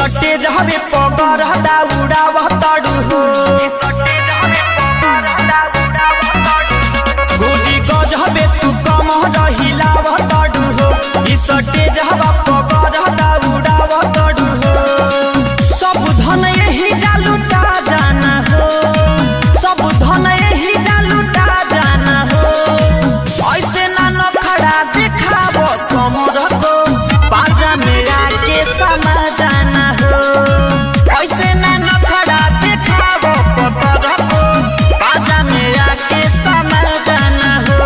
सटे जहबे पगर उड़ाव तड़ू हो गोदी गजबे तू कम रहिलाव तड़ू हो ई सटे जहबा पगर उड़ाव तड़ू हो सब धन यही जालूटा जाना हो सब धन यही जालूटा जाना हो ऐसे ना नखड़ा दिखाव समर को पाजा मेरा के समा जाना हो ऐसे ना नखड़ा दिखाव पतर को पाजा मेरा के समा जाना हो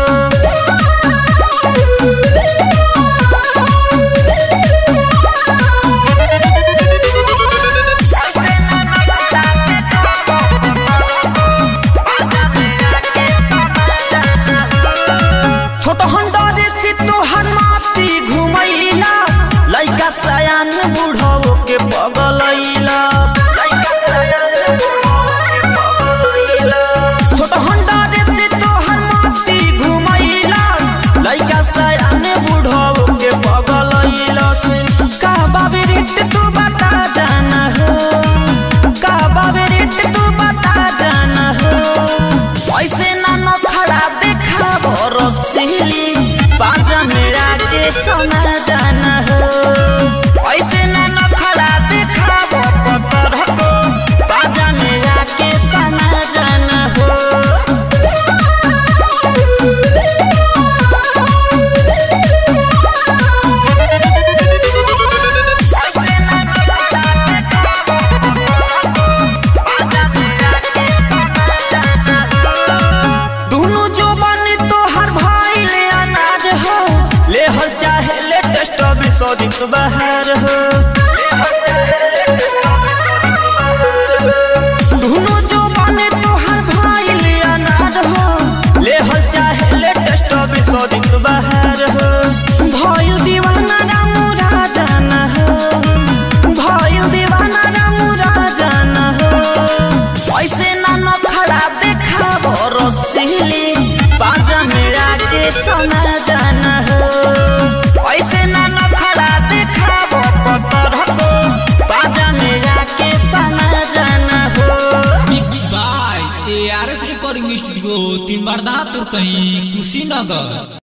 छोट हंडरे से तोहर माती घुमैला लइका सयान बुढ़ो के पगलैला छोट हंडरे से तोहर माती घुमैला लइका सयान बुढ़ो के पगलैला का बाबे रेट तू बता जाना हो का बाबे रेट तू बता जाना हो ऐसे ना नखड़ा देखा रसीली पाजा मेरा के सोना जाना हो ऐसे ना नखड़ा देखा पतर को पाजा मेरा के सोना जाना हो दुनु जो बनी तोहर भाई ले अनाज हो ले हल चाहे लेटेस्ट अभी सौदिक बहार हो दुनु जो बनी तोहर भाई ले अनाज हो ले हल चाहे लेटेस्ट अभी सौदिक बहार हो भइल दीवाना रामू राजाना हो भइल दीवाना रामू राजाना हो ऐसे ना नखड़ा देखा रसीली पाजा मेरा के सोना जाना हो ऐसे ना नखड़ा देखा पतर को पाजा मेरा के सोना जाना हो mix by A R S recording studio तीन बार दातुर कहीं कुशीनगर